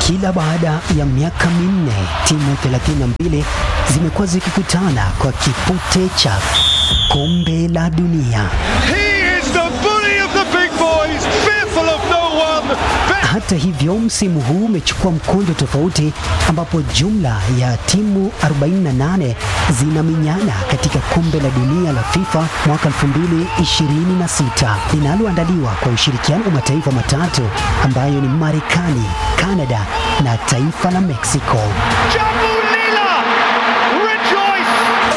Kila baada ya miaka minne timu 32 zimekuwa zikikutana kwa kipute cha kombe la dunia. He is the bully of the big boys, fearful of no one. Hata hivyo, msimu huu umechukua mkondo tofauti, ambapo jumla ya timu 48 zinaminyana katika kombe la dunia la FIFA mwaka 2026 linaloandaliwa kwa ushirikiano wa mataifa matatu ambayo ni Marekani, Kanada na taifa la Mexico. Jambu Lila, rejoice!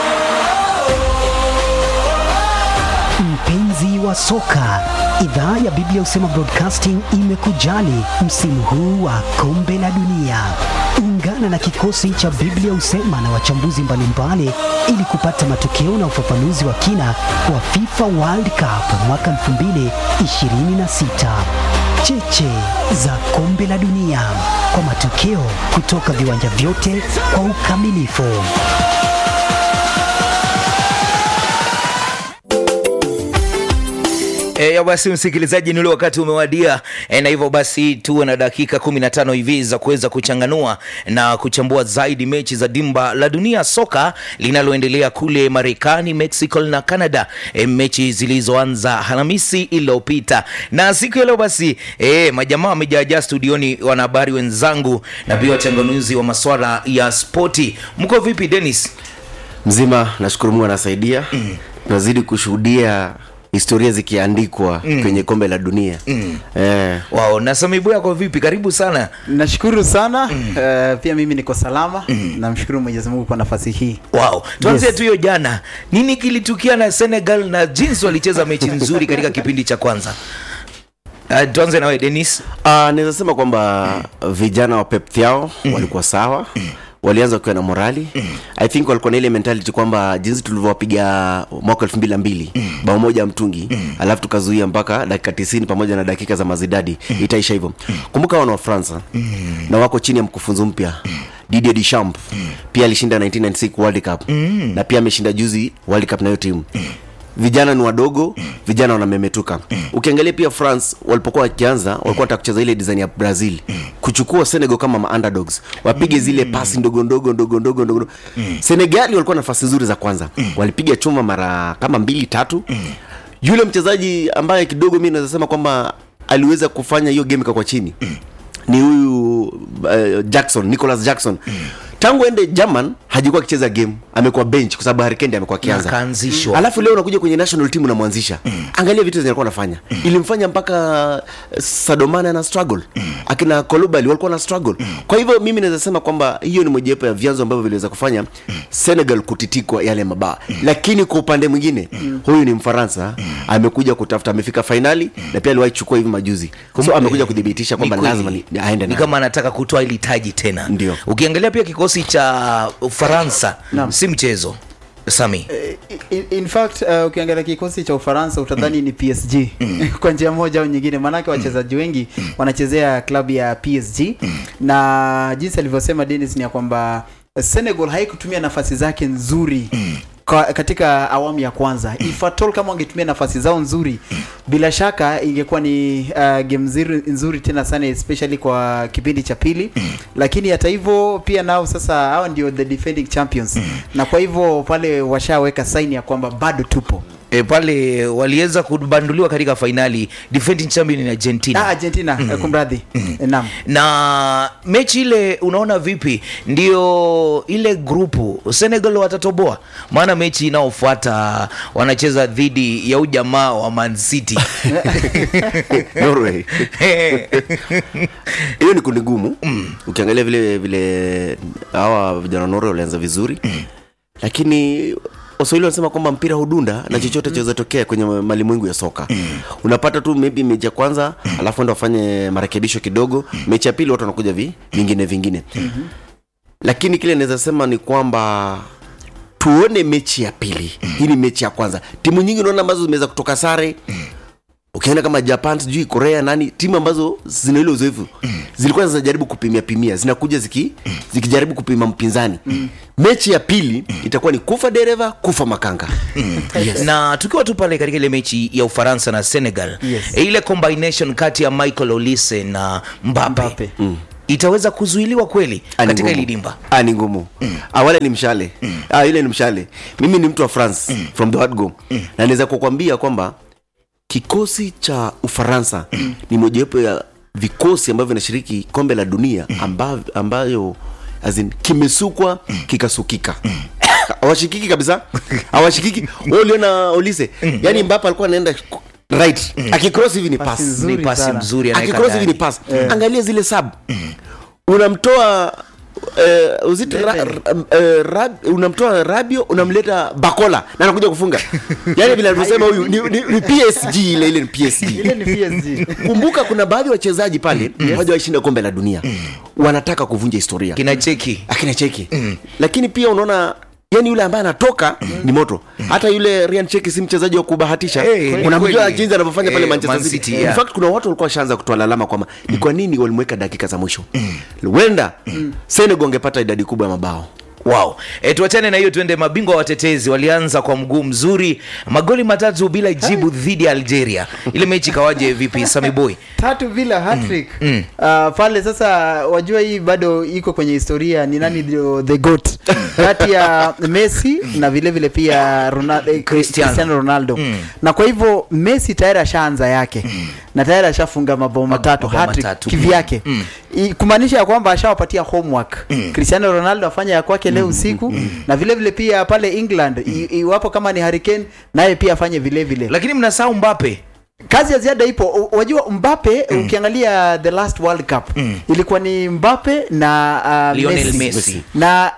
Mpenzi wa soka, idhaa ya Biblia Husema Broadcasting imekujali msimu huu wa kombe la dunia. Ungana na kikosi cha Biblia Husema na wachambuzi mbalimbali ili kupata matokeo na ufafanuzi wa kina wa FIFA World Cup mwaka 2026. Cheche za kombe la dunia kwa matokeo kutoka viwanja vyote kwa ukamilifu. E, ya basi msikilizaji, ni ule wakati umewadia e, na hivyo basi tuwe na dakika 15 hivi za kuweza kuchanganua na kuchambua zaidi mechi za dimba la dunia soka linaloendelea kule Marekani, Mexico na Canada, e, mechi zilizoanza Alhamisi iliyopita. Na siku ya leo basi e, majamaa wamejaajaa studioni, wanahabari wenzangu na pia wachanganuzi wa maswala ya spoti. Mko vipi Dennis? mzima nashukuru mungu anasaidia mm. tunazidi kushuhudia historia zikiandikwa mm. kwenye kombe la dunia mm. eh, Wao, na Samibu yako vipi? Karibu sana. nashukuru sana mm. uh, pia mimi niko salama mm. namshukuru mwenyezi mungu kwa nafasi hii Wow, tuanzie Yes. tu hiyo jana. Nini kilitukia na Senegal na jinsi walicheza mechi nzuri katika kipindi cha kwanza? Uh, tuanze nawe Dennis. uh, naweza sema kwamba vijana wa pep thiao mm. walikuwa sawa mm walianza wakiwa na morali mm. i think walikuwa na ile mentality kwamba jinsi tulivyowapiga mwaka elfu mbili na mbili mm. bao moja mtungi mm. alafu tukazuia mpaka dakika tisini pamoja na dakika za mazidadi mm. itaisha hivyo mm. kumbuka wana wa fransa mm. na wako chini ya mkufunzi mpya mm. didier deschamps mm. pia alishinda 1996 world cup mm. na pia ameshinda juzi world cup na hiyo timu mm vijana ni wadogo vijana wanamemetuka ukiangalia pia france walipokuwa wakianza walikuwa wataka kucheza ile design ya brazil kuchukua senegal kama ma underdogs wapige zile pasi ndogo ndogo ndogo ndogo ndogo senegali walikuwa na nafasi nzuri za kwanza walipiga chuma mara kama mbili tatu yule mchezaji ambaye kidogo mi naweza sema kwamba aliweza kufanya hiyo game kakwa chini ni huyu uh, jackson nicholas jackson tangu ende german hajikuwa akicheza game amekuwa bench kwa sababu harikendi amekuwa akianza Akaanzishwa. alafu leo unakuja kwenye national team unamwanzisha mm. angalia vitu zenye alikuwa anafanya mm. ilimfanya mpaka eh, sadomane na struggle mm. akina kolubali walikuwa na struggle mm. kwa hivyo mimi naweza sema kwamba hiyo ni mojawapo ya vyanzo ambavyo viliweza kufanya mm. senegal kutitikwa yale mabaa mm. lakini kwa upande mwingine mm. huyu ni mfaransa mm. amekuja kutafuta amefika fainali mm. na pia aliwahi chukua hivi majuzi so amekuja kuthibitisha kwamba Ni kweli. lazima ni, ni aende ni na kama anataka kutoa ili taji tena. Ndio. Ukiangalia pia kikosi cha Ufaransa si mchezo. Sami. in, in fact uh, ukiangalia kikosi cha ufaransa utadhani ni psg kwa njia moja au nyingine maanake wachezaji wengi wanachezea klabu ya psg na jinsi alivyosema denis ni ya kwamba senegal haikutumia nafasi zake nzuri kwa, katika awamu ya kwanza if at all kama wangetumia nafasi zao nzuri bila shaka ingekuwa ni uh, game nzuri, nzuri tena sana especially kwa kipindi cha pili lakini hata hivyo pia nao sasa hawa ndio the defending champions na kwa hivyo pale washaweka saini ya kwamba bado tupo E, pale waliweza kubanduliwa katika fainali defending champion ni Argentina. ah, argentina mm. kumradhi mm. naam na mechi ile unaona vipi ndio ile grupu senegal watatoboa maana mechi inayofuata wanacheza dhidi ya ujamaa wa man city norway hiyo ni kundi gumu mm. ukiangalia vile vile hawa vijana wa norway walianza vizuri mm. lakini waswahili wanasema kwamba mpira hudunda na chochote chaweza tokea kwenye malimwengu ya soka mm. unapata tu maybe mechi ya kwanza mm. alafu enda wafanye marekebisho kidogo mm. mechi ya pili watu wanakuja vi, vingine vingine mm-hmm. lakini kile naweza sema ni kwamba tuone mechi ya pili mm. hii ni mechi ya kwanza timu nyingi unaona ambazo zimeweza kutoka sare mm ukienda kama japan sijui korea nani timu ambazo zina ile uzoefu zilikuwa zinajaribu kupimia pimia zinakuja ziki, zikijaribu kupima mpinzani mechi ya pili itakuwa ni kufa dereva kufa makanga yes. na tukiwa tu pale katika ile mechi ya ufaransa na senegal Yes. ile combination kati ya michael olise na mbape, Mbappe. itaweza kuzuiliwa kweli Ah, ni katika ngumu. hili dimba Ah, ni ngumu Ah, wale ni mshale ah, ile ni mshale mimi ni mtu wa france from the word go na naweza kukwambia kwamba kikosi cha ufaransa ni mojawapo ya vikosi ambavyo vinashiriki kombe la dunia ambayo, ambayo as in, kimesukwa kikasukika hawashikiki kabisa hawashikiki Wewe uliona olise yani mbapa alikuwa anaenda right akicross hivi ni Pasi pass nzuri ni pasi sana. mzuri anaweka akicross hivi ni ndani. pass angalia zile sub unamtoa Uh, uzit ra, ra, uh, rab, unamtoa rabio unamleta bakola na anakuja kufunga yani vile alivyosema huyu ni, ni, ni psg ile ile ni psg ile ni PSG kumbuka kuna baadhi ya wachezaji pale hawajawashinda kombe la dunia wanataka kuvunja historia kina cheki akina cheki lakini pia unaona yani yule ambaye anatoka ni moto hata yule Ryan Cheki si mchezaji wa kubahatisha Eh, kweli, unamjua kweli. jinsi anavyofanya pale Eh, Manchester Man City, City, yeah. in fact kuna watu walikuwa washaanza kutoa lalama kwamba ni kwa nini walimweka dakika za mwisho huenda Senegal angepata idadi kubwa ya mabao wow e, tuachane na hiyo tuende mabingwa watetezi walianza kwa mguu mzuri magoli matatu bila jibu dhidi ya algeria ile mechi ikawaje vipi sami boy tatu bila hattrick uh, pale sasa wajua hii bado iko kwenye historia ni nani ndio the goat kati ya messi na vile vile pia Ronaldo, eh, Cristiano. cristiano ronaldo na kwa hivyo messi tayari ashaanza yake na tayari ashafunga mabao matatu mabao hattrick matatu. kivyake I- kumaanisha ya kwamba ashawapatia homework cristiano ronaldo afanya ya kwake leo usiku na vile vile pia pale england i- iwapo kama ni hurricane naye pia afanye vile vile lakini mnasahau mbape kazi ya ziada ipo U- wajua mbape ukiangalia the last world cup ilikuwa ni mbape na uh, Lionel messi. Messi. na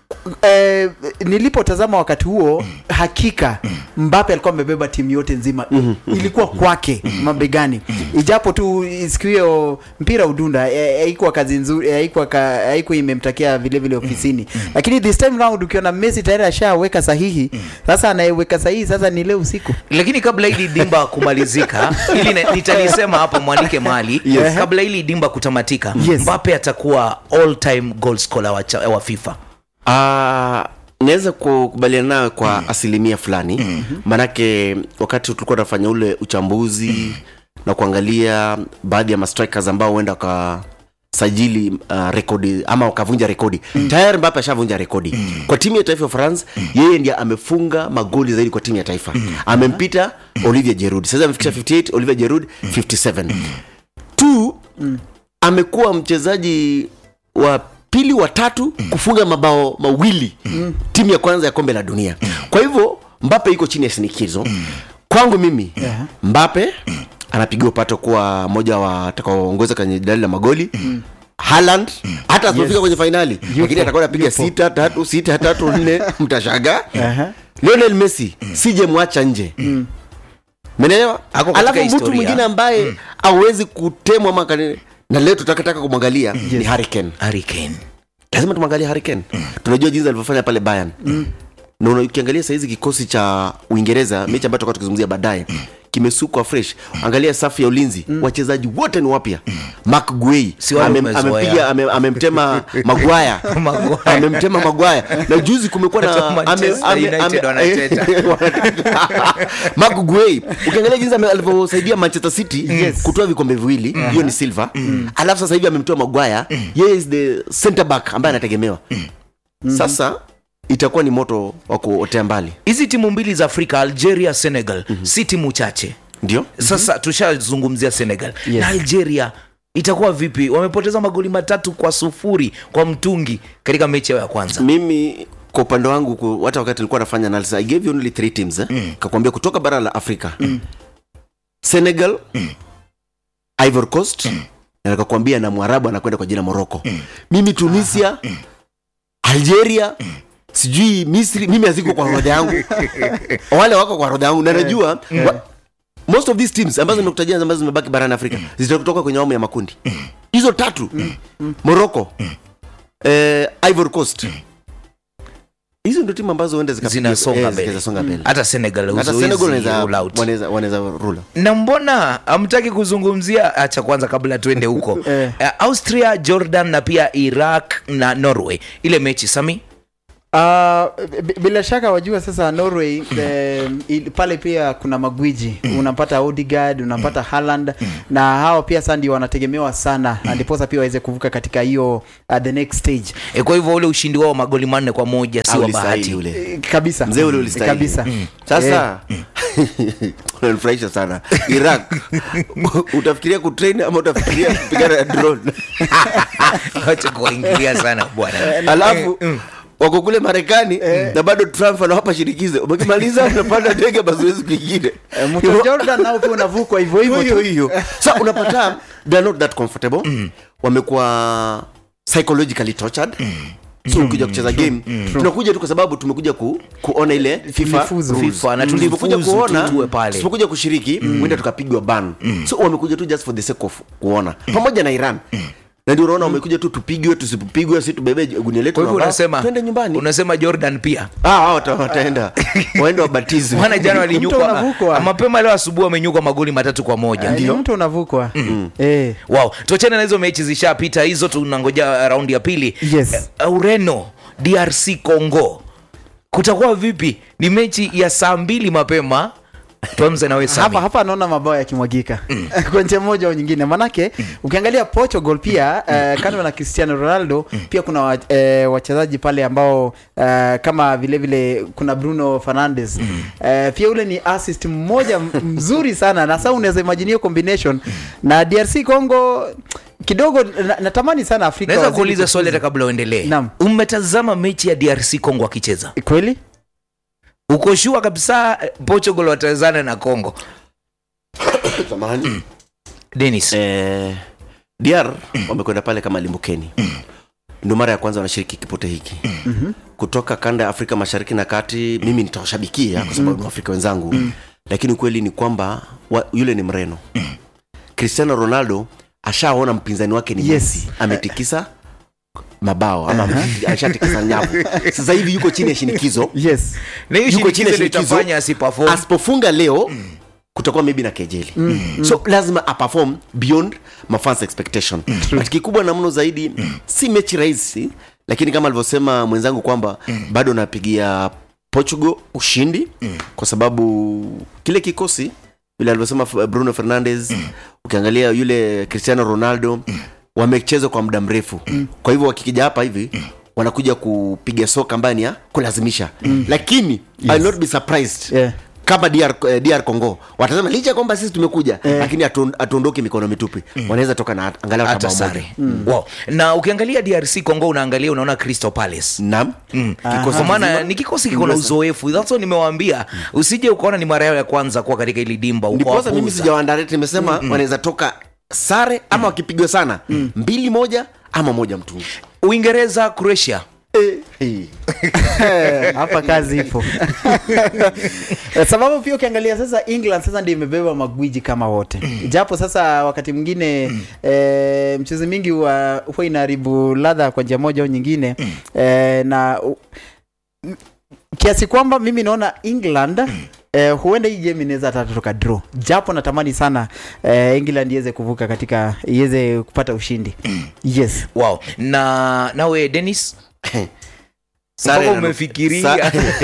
Eh, nilipotazama wakati huo hakika mbape alikuwa amebeba timu yote nzima ilikuwa kwake mabegani ijapo tu siku hiyo mpira udunda eh, haikuwa kazi nzuri eh, haikuwa ka- haikuwa imemtakia vile vile ofisini lakini this time round ukiona messi tayari ashaweka sahihi sasa anayeweka sahihi sasa ni leo usiku lakini kabla hili dimba kumalizika ili na- nitalisema hapa mwandike mali Yes. kabla hili dimba kutamatika Yes. mbape atakuwa all time goal scorer wa, cha- wa fifa Ah, naweza kukubaliana nawe kwa asilimia fulani maanake wakati tulikuwa tunafanya ule uchambuzi na kuangalia baadhi ya mastrikers ambao huenda wakasajili uh, rekodi ama wakavunja rekodi tayari mbape ashavunja rekodi kwa timu ya taifa ya france yeye ndiye amefunga magoli zaidi kwa timu ya taifa amempita olivier jerud sasa amefikisha 58 olivier jerud 57 two amekuwa mchezaji wa pili wa tatu kufunga mabao mawili timu ya kwanza ya kombe la dunia kwa hivyo mbape iko chini ya shinikizo kwangu mimi Yeah. mbape anapigiwa pato kuwa moja wa atakaoongoza kwenye dali la magoli Haaland hata asipofika kwenye fainali lakini atakuwa anapiga sita tatu sita tatu nne mtashaga Aha. Lionel Messi sije mwacha nje menelewa Ako katika alafu mtu historia. mwingine ambaye awezi kutemwa ama kani- na leo tutakataka kumwangalia ni Harry Kane Harry Kane. lazima tumwangalie Harry Kane tunajua jinsi alivyofanya pale Bayern na una- ukiangalia saizi kikosi cha Uingereza mechi ambayo tutakuwa tukizungumzia baadaye kimesukwa fresh angalia safu ya ulinzi wachezaji wote ni wapya Mark Guehi Si wale amem- umezoea. amempiga ame- amemtema Maguire Maguire. amemtema Maguire na juzi kumekuwa Hata na Manchester United wanateta. Mark Guehi ukiangalia jinsi ame- alivyosaidia Manchester City Yes. kutoa vikombe viwili hiyo ni silver alafu sasa hivi amemtoa Maguire yeye is the center back ambaye anategemewa sasa itakuwa ni moto wa kuotea mbali hizi timu mbili za afrika algeria senegal si timu chache ndio sasa tushazungumzia senegal Yes. na algeria itakuwa vipi wamepoteza magoli matatu kwa sufuri kwa mtungi katika mechi yao ya kwanza mimi kwa upande wangu ku- hata wakati nilikuwa nafanya analysis, i gave you only three teams eh? kakwambia kutoka bara la afrika senegal ivory coast na nikakwambia na mwarabu anakwenda kwa jina morocco mimi tunisia algeria sijui misri mimi haziko kwa orodha yangu wale wako kwa orodha yangu na najua wa, most of these teams ambazo nimekutajia ambazo zimebaki barani afrika zitatoka kwenye awamu ya makundi hizo tatu morocco eh, ivory coast hizo ndio timu ambazo huenda zikapiga- Zinasonga eh, mbele. zikasonga mbele hata senegal hata huwezi senegal wanaweza- rule out. wanaweza wanaweza rula na mbona hamtaki kuzungumzia acha kwanza kabla tuende huko Eh. uh, austria jordan na pia iraq na norway ile mechi sami Uh, b- bila shaka wajua sasa Norway eh, il- pale pia kuna magwiji unapata Odegaard unapata Haaland na hao pia sasa ndio wanategemewa sana na ndiposa pia waweze kuvuka katika hiyo uh, the next stage e, kwa hivyo ule ushindi wao magoli manne kwa moja si Ah, wa ulistahili bahati ule Eh, kabisa mzee ule ulistahili kabisa sasa unanifurahisha sana iraq utafikiria kutrain ama utafikiria kupigana na drone wacha kuwaingilia sana bwana alafu wako kule marekani na bado trump anawapa shirikizo umekimaliza unapanda ndege mazoezi kwingine Eh, mto Jordan nao pia unavukwa hivyo hivyo hiyo tu. hiyo sa unapata they are not that comfortable wamekuwa psychologically tortured so ukija kucheza game tunakuja tu kwa sababu tumekuja ku, kuona ile FIFA Tulifuzu. rules. FIFA, na Tulivyokuja tulifuzu kuona tu tuwe pale. tusipokuja kushiriki mwenda tukapigwa ban so wamekuja tu just for the sake of kuona pamoja na Iran na ndio unaona wamekuja tu tupigwe tusipopigwe si tubebe gunia letu kwa hivyo na mbao, unasema twende nyumbani unasema jordan pia ah hao wata- wataenda waende wabatizwe maana jana Mto walinyukwa unavukwa. mapema leo asubuhi wamenyukwa magoli matatu kwa moja Eh, ni mtu unavukwa eh wow tuachane na hizo mechi zishapita hizo tunangoja raundi ya pili Yes. Eh, ureno drc congo kutakuwa vipi ni mechi ya saa mbili mapema tuanze nawe hapa Sami. hapa anaona mabao yakimwagika kwa njia moja au nyingine manake ukiangalia portugal pia uh, kando na cristiano ronaldo pia kuna wa, uh, wachezaji pale ambao uh, kama vile vile kuna bruno fernandes uh, pia ule ni assist mmoja m- mzuri sana na sasa unaweza imagine hiyo combination na drc congo kidogo na- natamani sana afrika naweza wazidi kuuliza swali hata kufuzu. kabla uendelee Naam. umetazama mechi ya drc congo akicheza kweli uko shua kabisa eh, portugal watawezana na congo Samahani. denis eh, dr wamekwenda pale kama limbukeni ndio mara ya kwanza wanashiriki kipote hiki kutoka kanda ya afrika mashariki na kati mimi nitawashabikia kwa sababu ni waafrika wenzangu lakini ukweli ni kwamba wa, yule ni mreno cristiano ronaldo ashaona mpinzani wake ni Yes. Messi. ametikisa mabao ama ashatikisa nyavu sasa hivi yuko chini ya shinikizo yes na hiyo Yuko chini shinikizo ya ndio shinikizo. itafanya asiperform asipofunga leo kutakuwa maybe na kejeli so lazima aperform beyond mafans expectation but kikubwa na mno zaidi si mechi rahisi lakini kama alivyosema mwenzangu kwamba bado napigia portugal ushindi kwa sababu kile kikosi vile alivyosema F- bruno fernandes ukiangalia yule cristiano ronaldo wamecheza kwa muda mrefu kwa hivyo wakikija hapa hivi wanakuja kupiga soka ambayo ni ya kulazimisha lakini I'll not be surprised Yeah. kama DR, eh, DR Congo watasema licha ya kwamba sisi tumekuja lakini hatu- hatuondoki mikono mitupi wanaweza toka na angalau hata hata bao moja sare wow. na ukiangalia drc congo unaangalia unaona crystal palace naam Mm. Kikosi kwa maana kizima. ni kikosi kiko na uzoefu that's what nimewaambia usije ukaona ni mara yao ya kwanza kuwa katika ili dimba ndiposa mimi ukawapuuza. sijawaandareti nimesema wanaweza toka sare ama wakipigwa sana mbili moja ama moja mtungi uingereza croatia hey. Eh, hapa kazi ipo Eh, sababu pia ukiangalia sasa england sasa ndio imebeba magwiji kama wote japo sasa wakati mwingine eh, mchezo mingi huwa huwa inaharibu ladha kwa njia moja au nyingine eh, na u- m- kiasi kwamba mimi naona england Eh, huenda hii game inaweza hata toka draw japo natamani sana eh, england iweze kuvuka katika iweze kupata ushindi yes wow na nawe denis Sare mpaka na- umefikiria sa-